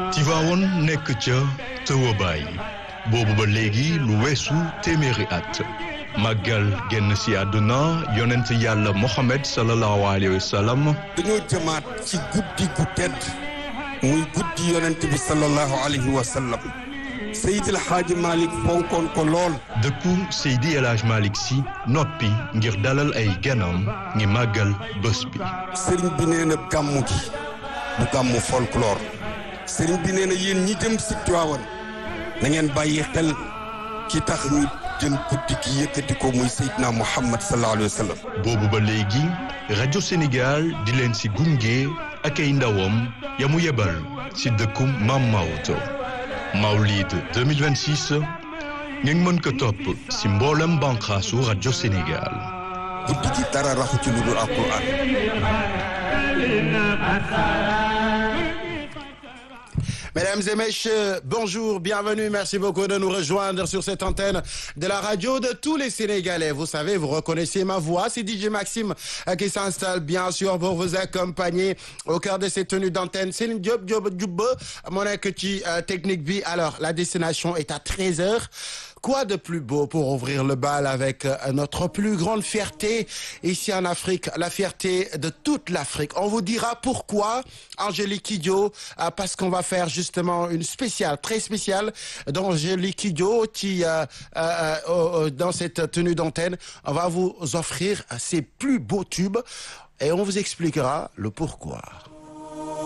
Tivaouane nekk ca tëwabaay boobu ba léegi lu weesu téeméeri at màggal génn si àdduna yonent yàlla Mohamed sallallahu alayhi wa sallam dañoo jëmaat ci guddi gu tedd muy guddi yonent bi sallallahu alayhi wa sallam Seydil Hadji Malick fonkoon ko lool dëkku Seydi El Hadj Malick si noppi ngir dalal ay ganam ngi màggal bés bi sëriñ bi nee na gàmmu gi du gàmmu folklore sëriñ bi nee na yéen ñi jëm si Tiwaawan na ngeen bàyyi xel ki tax ñu jël guddi gi yëkkati ko muy Seydina Muhammad sallallahu alayhi wa sallam boobu ba léegi rajo Sénégal di leen si gunge ak ay ndawam ya mu yebal si dëkku Mam Maodo Mawlid 2026 ngeen mën ko topp si mboolem banqaasu rajo Sénégal guddi gi dara raxu ci lu dul alquran Mesdames et messieurs, bonjour, bienvenue, merci beaucoup de nous rejoindre sur cette antenne de la radio de tous les Sénégalais. Vous savez, vous reconnaissez ma voix, c'est DJ Maxime euh, qui s'installe bien sûr pour vous accompagner au cœur de cette tenue d'antenne. C'est une job job job mon petit technique bi. Alors, la destination est à 13h. Quoi de plus beau pour ouvrir le bal avec euh, notre plus grande fierté ici en Afrique, la fierté de toute l'Afrique. On vous dira pourquoi, Angélique Kidjo, euh, parce qu'on va faire justement une spéciale, très spéciale d'Angélique Kidjo qui, euh, euh, euh, dans cette tenue d'antenne, on va vous offrir ses plus beaux tubes et on vous expliquera le pourquoi.